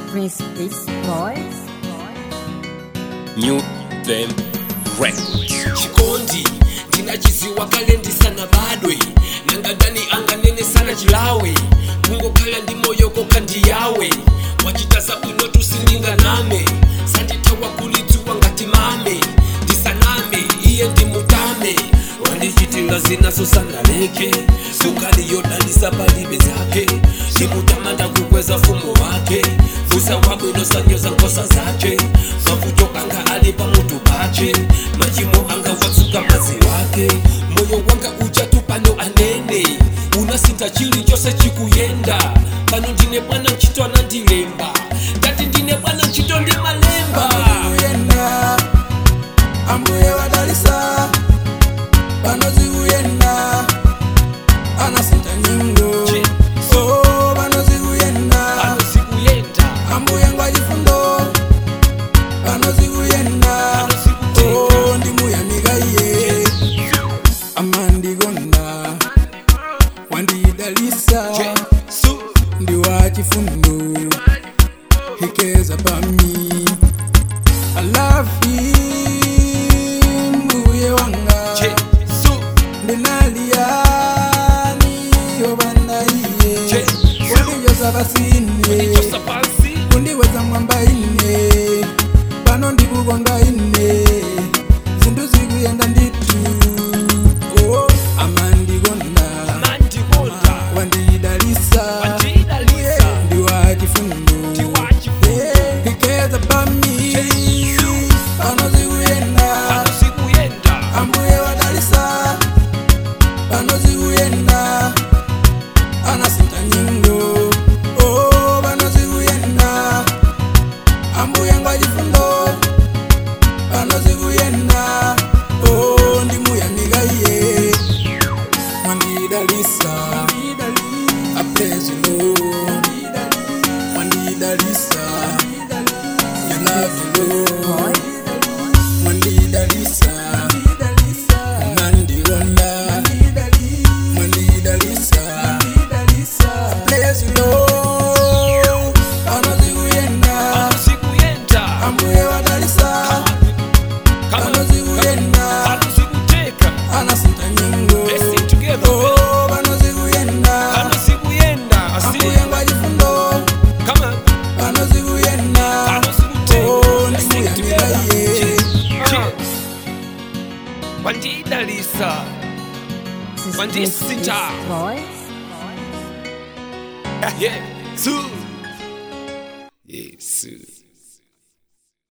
Prince Beats Boys. New Them Records. chikondi ndinachiziwa kale ndisana badwe nangadani anganene sana chilawe kungokhala ndi moyo kokha ndi yawe wachitaza bwino tusilinga name sandithawa kulidzuwa ngati mame ndisaname iye ndimutame wandichitira zinazo sanaleke sukali yodalisa palibe zake ndimutamanda kukweza fumo wake fusa wabwino sanyoza nkhosa zake mavuto anga ali pamutu pache machimo anga watsuka mazi wake moyo wanga uchatu pano anene unasinta chili chose chikuyenda pano ndine bwana ntchito anandilemba ndati ndine bwana ntchito ndi malemba kuyenda ambuye wadalisa pano zikuyenda anasinta nyingo Je. oh pano zikuyenda pano zikuyenda ambuye ngwachifundo pano zikuyenda Pano zikuteka. oh ndimuyamika iye amandikonda wandidalisa Jesu ndi wachifundo hekeza pami I love him mbuye wanga Jesu ndinaliyani yobanda iye Jesu. kundijosa pasine ndichosa pansi kundiweza mwamba ine pano ndikukonda ine zinthu zikuyenda nditu oh, amandikonda mandikonda wandidalisa wandidalisa ndiwachifundo ndiwachifundo ikeza pami pano zikuyenda pano zikuyenda ambuye wadalisa pano zikuyenda anasinta nyingo oh, pano zikuyenda ambuye ngwachifundo pano zikuyenda oh, ndimuyamika iye mwandidalisa I praise you, Lord. Mwandidalisa you love you, Lord. Mwandidalisa Mandigonda Mwandidalisa I praise you, Lord. Pano zikuyenda pano zikuyenda ambuye wadalisa pano zikuyenda pano zikuteka anasinta nyingo Let's sing together. Oh, pano zikuyenda pano zikuyenda ambuye asi ngwachifundo come on pano zikuyenda pano Oh, zikuteka Let's sing ndimuyamika together iye Je- wandidalisa This is When Prince this Beats sitar. Boys. yeah su yesu